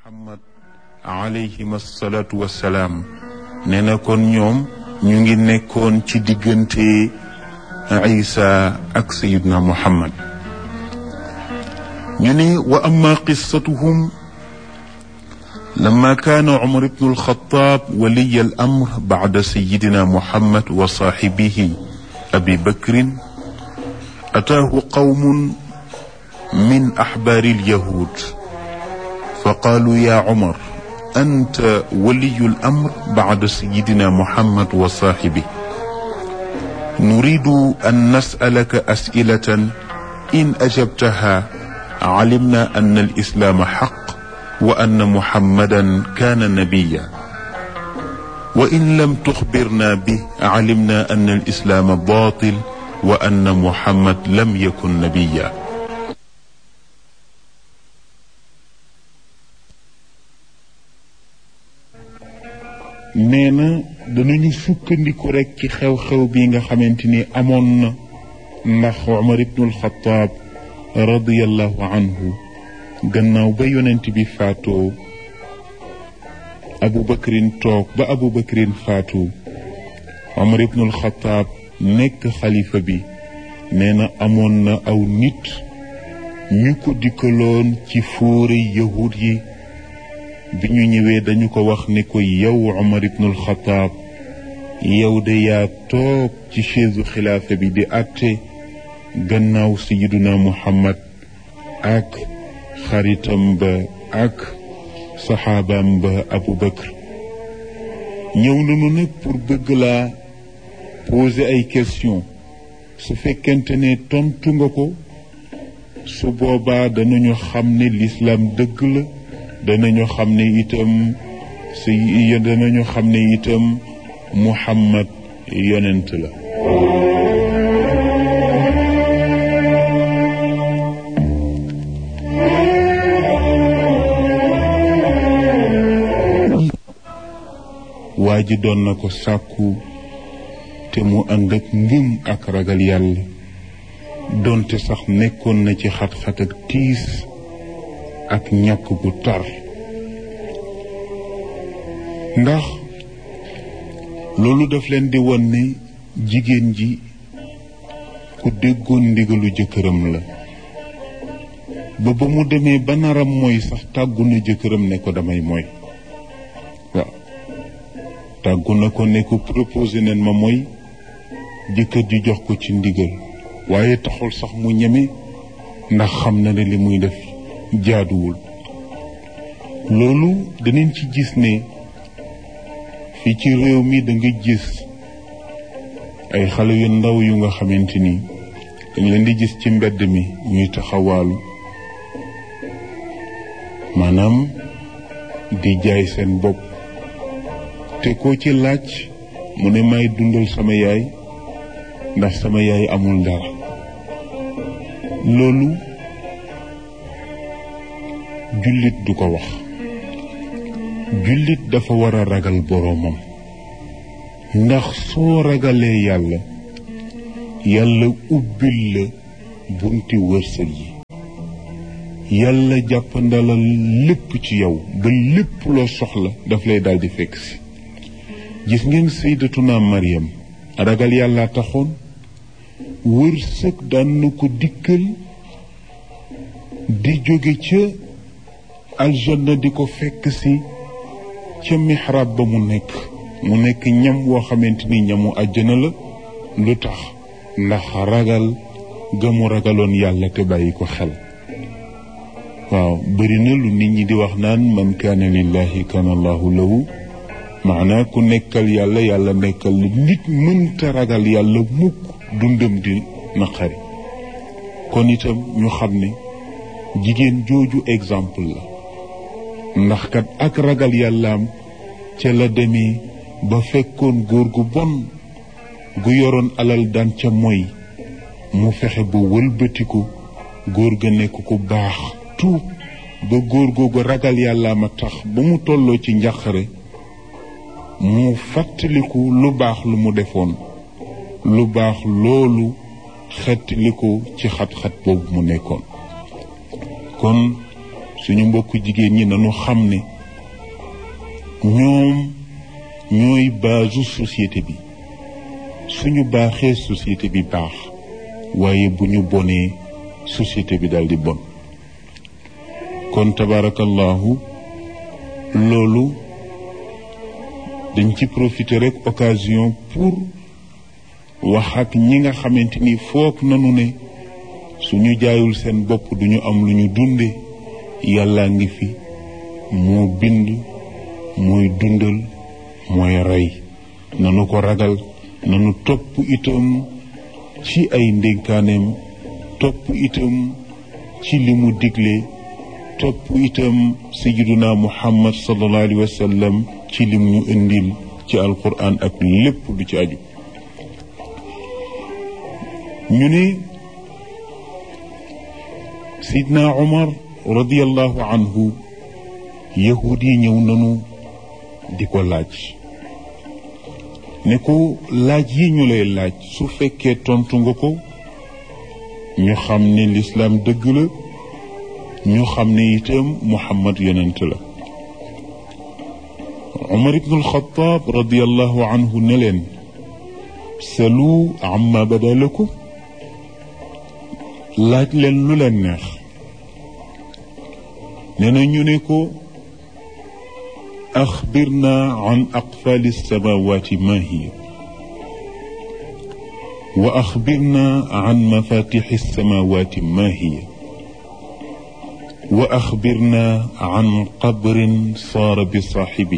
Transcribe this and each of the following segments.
muhammad alayhim asalaatu wassalaam nee na kon ñoom ñu ngi nekkoon ci diggante isa ak sayidna muhammad ñu ne wa amma qissatuhum لما كان عمر بن الخطاب ولي الأمر بعد سيدنا محمد وصاحبه أبي بكر أتاه قوم من أحبار اليهود فقالوا يا عمر أنت ولي الأمر بعد سيدنا محمد وصاحبه نريد أن نسألك أسئلة إن أجبتها علمنا أن الإسلام حق وأن محمدا كان نبيا وإن لم تخبرنا به علمنا أن الإسلام باطل وأن محمد لم يكن نبيا nee na danañu sukkandiku rek ci xew-xew bi nga xamante ni amoon na ndax Umar ibnul Xataab radiyallahu anhu gannaaw ba yonent bi faatoo abu bakrin toog ba abu bakrin faatu omar ibnul xataab nekk xalifa bi nee na amoon na aw nit ñu ko dikkaloon ci fóore yahud yi bi ñu ñëwee dañu ko wax ne ko yow omar ibnul xataab yow de yaa toog ci chaise xilaafa bi di àtte gannaaw sayiduna muhammad ak xaritam ba ak saxaabaam ba abu bakr ñëw nañu nag pour bëgg laa poser ay question su fekkente ne tontu nga ko su boobaa danañu xam ne lislaam dëgg la danañu xam ne itam si danañu xam ne itam muhammad yonent la waa ji doon na ko sàkku te mu ànd ak ngëm ak ragal yàlla doonte sax nekkoon na ci xat-xat ak tiis ak ñàkk gu tar ndax loolu daf leen di won ne jigéen ji ku déggoon ndigalu jëkkëram la ba ba mu demee ba naram mooy sax tàggu na jëkkëram ne ko damay mooy waaw tàggu na ko ne ko proposé nen ma mooy jëkkër ji jox ko ci ndigal waaye taxul sax mu ñeme ndax xam na ne li muy def jaaduwul loolu danañ ci gis ne fii ci réew mi da nga gis ay xale yu ndaw yu nga xamante ni dañ leen di gis ci mbedd mi ñuy taxawaalu maanaam di jaay seen bopp te koo ci laaj mu ne may dundal sama yaay ndax sama yaay amul dara loolu jullit du ko wax jullit dafa war a ragal boroomam ndax soo ragalee yàlla yàlla ubbil la bunti wërsëg yi yàlla jàppandalal lépp ci yow ba lépp loo soxla daf lay daldi fekk si gis ngeen sayyidatuna Maryam ragal yàlla taxoon wërsëg daan na ko dikkal di jóge ca aljanna di ko fekk si ca mihrab ba mu nekk mu nekk ñam woo xamante ni ñamu àjjana la lu tax ndax ragal ga mu ragaloon yàlla te bàyyi ko xel waaw bëri na lu nit ñi di wax naan man kaana lillahi kaana allahu lahu maanaa ku nekkal yàlla yàlla nekkal la nit mënta ragal yàlla mukk dundam di naqari kon itam ñu xam ne jigéen jooju exemple la ndax kat ak ragal yàllaam ca la demee ba fekkoon góor gu bon gu yoroon alal daan ca moy mu fexe ba wëlbatiku góor ga nekk ku baax tuub ba góor googu ragal yàllaam a tax ba mu tolloo ci njàqare mu fàttaliku lu baax lu mu defoon lu baax loolu xettaliku ci xat-xat boobu mu nekkoon kon suñu mbokku jigéen ñi nañu xam ne ñoom ñooy baasu société bi suñu baaxee société bi baax waaye bu ñu bonee société bi daal di bon kon tabarakallahu loolu dañ ci profiter rek occasion pour wax ak ñi nga xamante ni foog nanu ne suñu jaayul seen bopp duñu am lu ñu dunde yàlla ngi fi moo bind mooy dundal mooy rey nanu ko ragal nanu topp itam ci ay ndénkaaneem topp itam ci li mu digle topp itam sayiduna muhammad sallallahu alayhi wa sallam ci lim ñu indil ci alquran ak lépp du ci aju ñu ne sayidna umar radiallahu anhu yahud yi ñëw nanu di ko laaj ne ko laaj yi ñu lay laaj su fekkee tontu nga ko ñu xam ne lislaam dëgg la ñu xam ne itam muhammad yonent la umar ibnu alxataab radiallahu anhu ne leen salu amma bada lakum laaj leen lu leen neex nee na ñu ne ko axbirna an aqfaali alsamawati ma hiya wa axbirna an mafatixi alsamawati ma hiya wa axbirna an qabrin saara bi saaxibi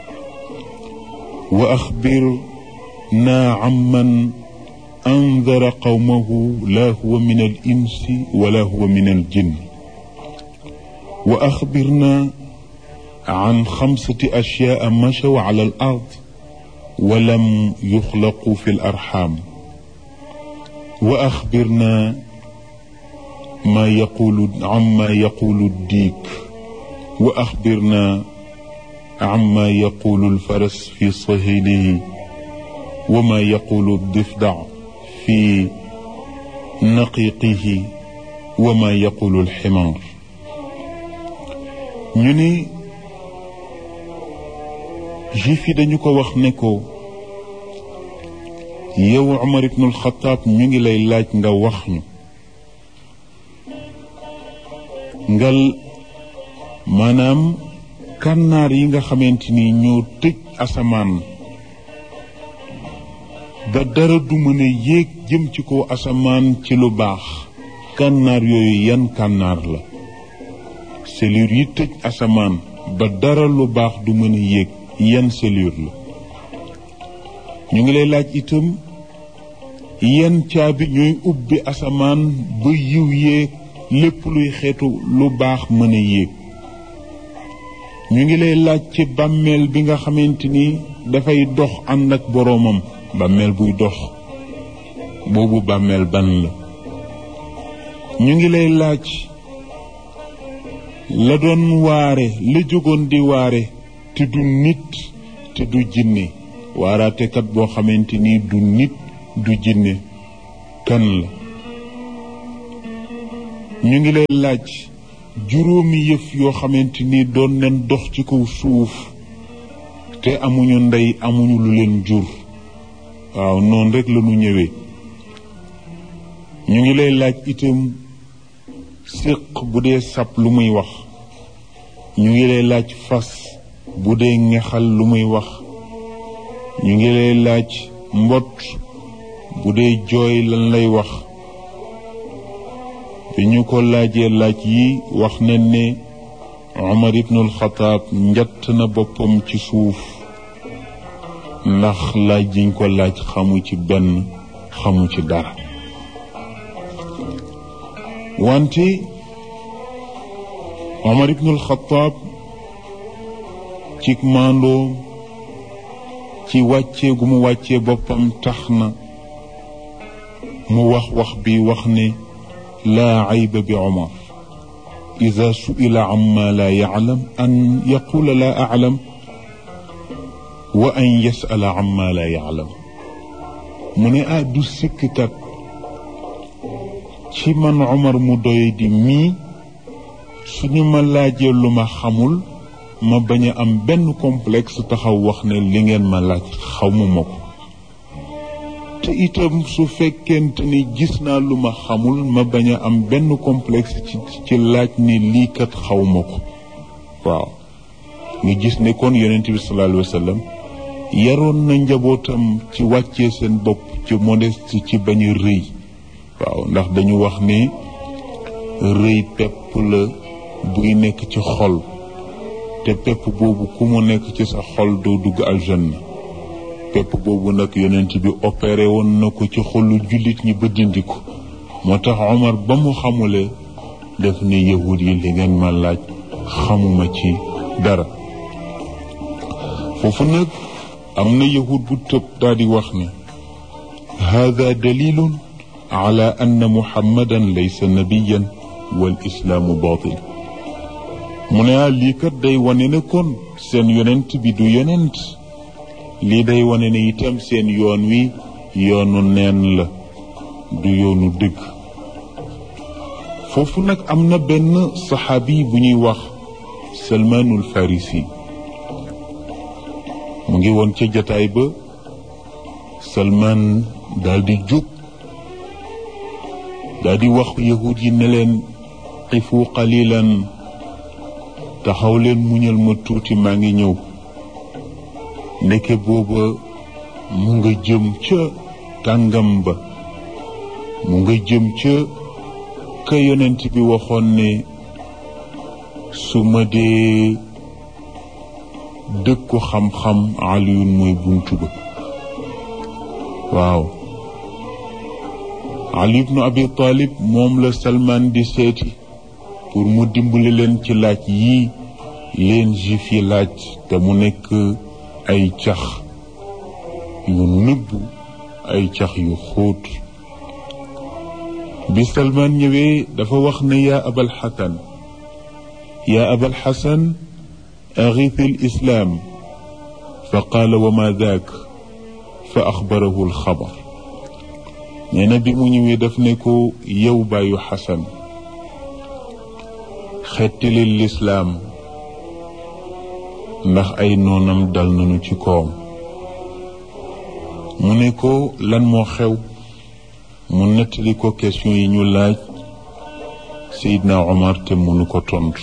wa axbirna amman andara qawmahu laa huwa min al insi wala huwa min al jinni wa axbirna an xamsati ashyaa machaw ala al ard wa lam yuxlaqu fi l arxam wa axbirna ma yaqulu amma yaqulu diik wa axbirna amma yaqulu lfaras fi sahilihi wa ma yaqulu difda fi naqiqihi wa ma yaqulu lximaar ñu ni juif yi dañu ko wax ne ko yow Umar ibnul Xataab ñu ngi lay laaj nga wax ñu ngal maanaam kànnaar yi nga xamante ni ñoo tëj asamaan ba dara du mën a yéeg jëm ci kaw asamaan ci lu baax kànnaar yooyu yan kànnaar la selur yi tëj asamaan ba dara lu baax du mën a yéeg yan selur la ñu ngi lay laaj itam yan caabi ñooy ubbi asamaan ba yiw yéeg lépp luy xeetu lu baax mën a yéeg ñu ngi lay laaj ci bàmmeel bi nga xamante ni dafay dox ànd ak boroomam bàmmeel buy dox boobu bàmmeel ban la ñu ngi lay laaj la doon waare la jógoon di waare te du nit te du jinne waaraatekat boo xamante ni du nit du jinne kan la ñu ngi lay laaj juróomi yëf yoo xamante ni doon leen dox ci kaw suuf te amuñu ndey amuñu lu leen jur waaw noonu rek la ñu ñëwee ñu ngi lay laaj itam séq bu dee sab lu muy wax ñu ngi lay laaj fas bu dee ngexal lu muy wax ñu ngi lay laaj mbott bu dee jooy lan lay wax bi ñu ko laajee laaj yi wax nañ ne Umar ibnul Xataab njatt na boppam ci suuf ndax laaj yiñ ko laaj xamu ci benn xamu ci dara wante Umar ibnul Xataab ci maandoo ci wàccee gu mu wàccee boppam tax na mu wax wax bi wax ne laa ayba bi Umar ida suila amma laa yaclam an yaqula laa aclam wa an yasala amma laa yaclam mu ne ah du sikkkat ci man Umar mu doy di mii suñu ma laajee lu ma xamul ma bañ a am benn complexe taxaw wax ne li ngeen ma laaj xamuma ko te itam su fekkente ni gis naa lu ma xamul ma bañ a am benn complexe ci ci laaj ni lii kat xawma ko waaw nga gis ne kon yonent bi sallallahu alayhi wa sallam yaroon na njabootam ci wàccee seen bopp ci modeste ci bañ a rëy waaw ndax dañu wax ne rëy pepp la buy nekk ci xol te pepp boobu ku mu nekk ci sa xol doo dugg aljanna pepp boobu nag yonent bi opéré woon na ko ci xolu jullit ñi ba dindi ko moo tax Omar ba mu xamulee def ni yahud yi li ngeen ma laaj xamuma ci dara foofu nag am na yahud bu tëb daal di wax ne hada dalilun ala anna muhammadan laysa nabiyan wal islaamu batil mu ne ah lii kat day wane ne kon seen yonent bi du yonent lii day wane ne itam seen yoon wi yoonu neen la du yoonu dëgg foofu nag am na benn saxaabi bu ñuy wax salmaanul farisi mu ngi woon ca jataay ba salmaan daal di jóg daal di wax yahud yi ne leen xifu qalilan taxaw leen muñal ma tuuti maa ngi ñëw ndeke booba mu nga jëm ca kàngam ba mu nga jëm ca ka yonent bi waxoon ne su ma dee dëkku xam-xam aliyun mooy buntu ba waaw ali ibnu abi talib moom la salman di seeti pour mu dimbali leen ci laaj yii leen juif yi laaj te mu nekk ay cax yu nëbbu ay cax yu xóot bi salman ñëwee dafa wax ne yaa abal xasan yaa abal xasan أغيث الإسلام فقال وما ذاك فأخبره الخبر neena bi mu ñëwee daf ne ko yow bàyyu xasan xettali lislaam ndax ay noonam dal nañu ci kawam mu ne ko lan moo xew mu nettali ko question yi ñu laaj Seydina Omar te mënu ko tontu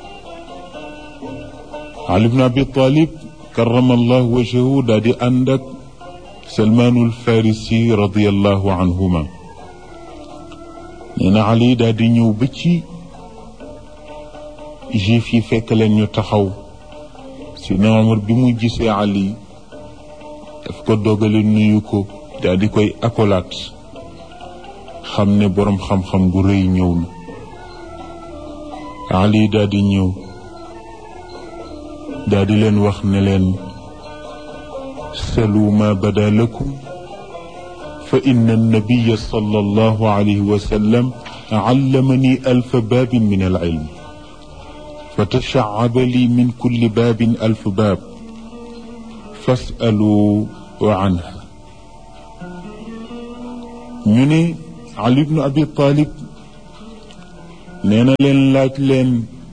Ali ibn Abi Talib karamallahu wajhahu daa di ànd ak Salmaanul Farisi radiyallahu anhuma nee na Ali daa di ñëw ba ci juif yi fekk leen ñu taxaw Sidna Omar bi mu gisee Ali daf ko dogale nuyu ko daa di koy akolaat xam ne boroom xam-xam bu rëy ñëw na Ali daa di ñëw daa di leen wax ne leen salu ma bada lakum fa inna annabiya sallallahu alayhi wa sallam allamani alfa baabin min alilm fa tashacaba li min kulli baabin alf baab fasalu anha ñu ne Ali ibnu Abi Talib nee na leen laaj leen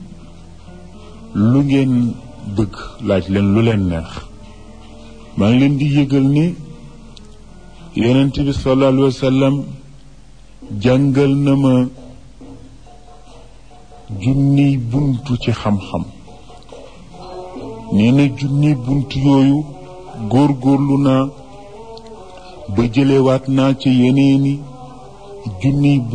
lu ngeen bëgg laaj leen lu leen neex maa ngi leen di yëgal ni yonent bi sallallahu alayhi wa sallam jàngal na ma junniy buntu ci xam-xam nee na junniy buntu yooyu góor-góorlu naa ba jëlewaat naa ci yeneeni junniy